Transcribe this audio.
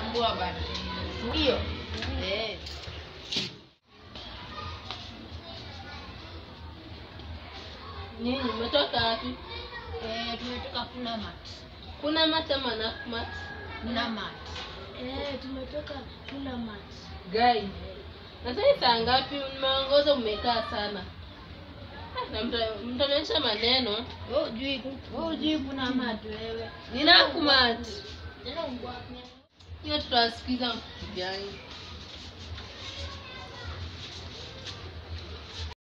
poa bana. Ndio. Eh. Nyinyi mmetoka wapi? Eh, tumetoka kuna mat. Kuna mata ama Nakumatt? Kuna mat. Eh, tumetoka tuna mat. Gai. Na sasa saa ngapi mmeongoza umekaa sana? Ah, Na mta- mtaonyesha maneno. Wewe hujui wewe hujui kuna mat wewe. Ni Nakumatt. Tena ungwa. Hiyo tutawasikiza gani?